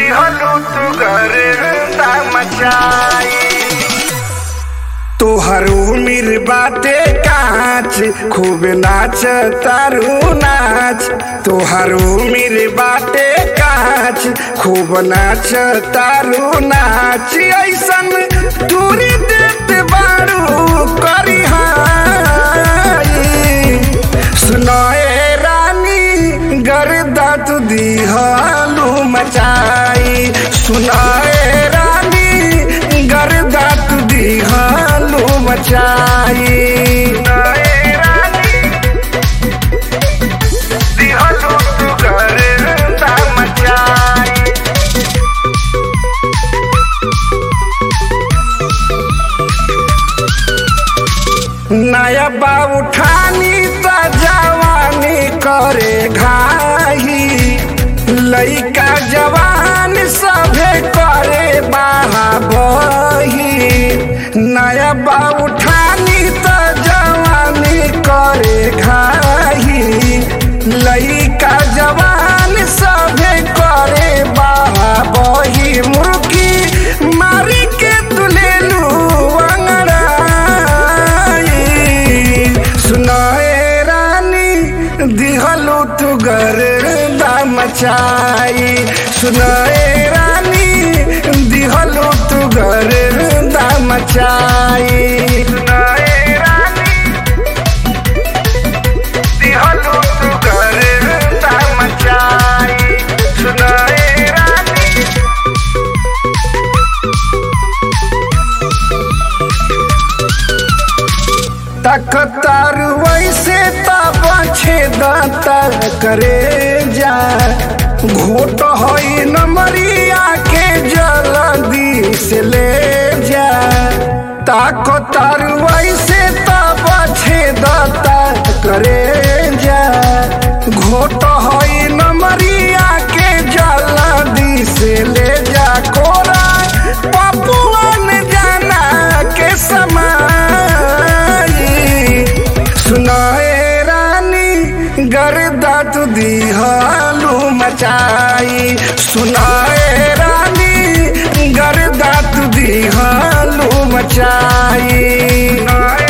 दिहलू तू गर्दा मचाई तोहर उमिर बाटे काच खूब नाच तारू नाच तोहर उमिर बाटे काच खूब नाच तारू नाच ऐसन दूरी देत बारू करी सुनाए रानी गर्दा तू दिहलू मचाई सुनाए रानी गर्दा तू दिहलू मचाई सुनाए रानी दिहलू तू गर्दा मचाई नया बा उठानी त जवानी करे घाही लइका जवान सभे करे बाहा बही नया बा उठानी त जवानी करे घाही लइका जवान सभे करे बाहा बही मुर्गी मारी के तुलेलू अंगड़ाई सुनाए रानी दिहलू तू गर्दा मचाई सुनाए रानी दिहलू तू गर्दा मचाई सुनाए रानी दिहलू तू गर्दा मचाई सुनाए रानी तकतार वैसे तब छेदता करे जा घोट होई नमरिया के जल्दी से ले जा ताकतार वैसे तब छेदता करे जा घोट होई नमरिया के जल्दी से ले जा कोरा पपुअन जाना के समाई सुनाए रानी गर्दा तू दिहालू मचाई सुनाए रानी गर्दा तू दिहालू मचाई सुनाए